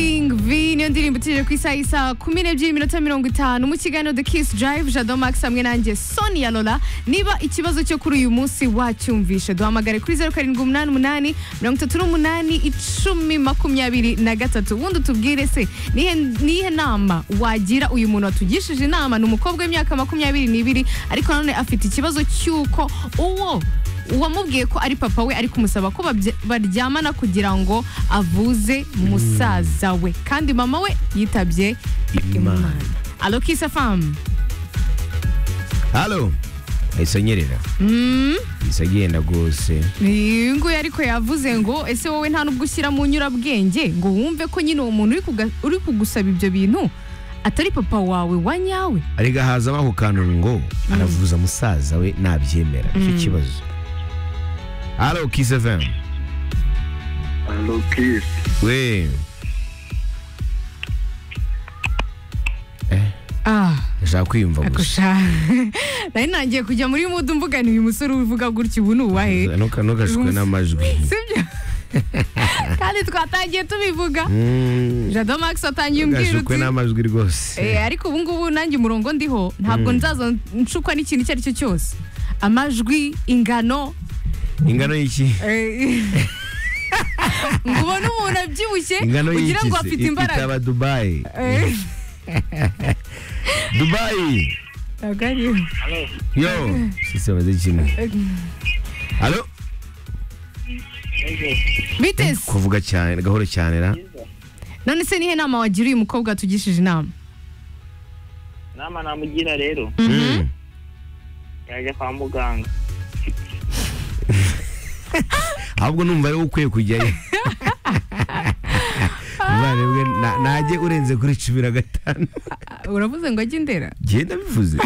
kingv niyo ndirimbo utirirwa ku isaha isaha kumi n'ebyiri iminota mirongo itanu mu kiganiro the kiss drive jado max hamwe nanjye sonia lola niba ikibazo cyo kuri uyu munsi wacyumvishe duhamagare kuri zeru karindwi umunani umunani mirongo itatu n'umunani icumi makumyabiri na gatatu ubundi utubwire se nihe nihe nama wagira uyu muntu watugishije inama ni umukobwa w'imyaka makumyabiri n'ibiri ariko nanone afite ikibazo cy'uko uwo uwamubwiye ko ari papa we ari kumusaba ko babye- baryamana kugira ngo avuze musaza we kandi mama we yitabye imana alo kisa famu halo ahise anyerera ahise agenda rwose iyi nguyu ariko yavuze ngo ese wowe nta nubwo ushyira mu nyurabwenge ngo wumve ko nyine uwo muntu uri kuga- uri kugusaba ibyo bintu atari papa wawe wa nyawe arega hazamo ako kantu ngo aravuza musaza we nabyemera nicyo kibazo halo kisi fm Hello, Kiss. we ah ndashaka kwiyumva gusa akusha nari nagiye kujya muri mudu mvugana uyu musore uvuga gutya ubu ni uwahe Ntuka- ntukashukwe Uyu n'amajwi sibyo kandi twatangiye tubivuga Mm, jado max watangiye umbwira ntukashukwe uti n'amajwi "Eh, rwose ariko ubu ngubu nanjye umurongo ndiho ntabwo nzaza nshukwa n'ikintu icyo ari cyo cyose amajwi ingano ingano y'iki eh, ngo ubone umuntu abyibushye ingano y'iki ugira ngo se? afite I- imbaraga ikaba dubayi Eh, dubayi ntabwo ariyo. yo sisi bamaze kimwe halo bite se kuvuga cyane gahoro cyane ra none se nihe nama wagira uyu mukobwa watugishije inama nama namugira rero Mm. yajya kwa muganga ahubwo numva ari wowe ukwiye kujyayo uzarebwe najye urenze kuri cumi na gatanu uravuze ngo ajye indera genda bivuze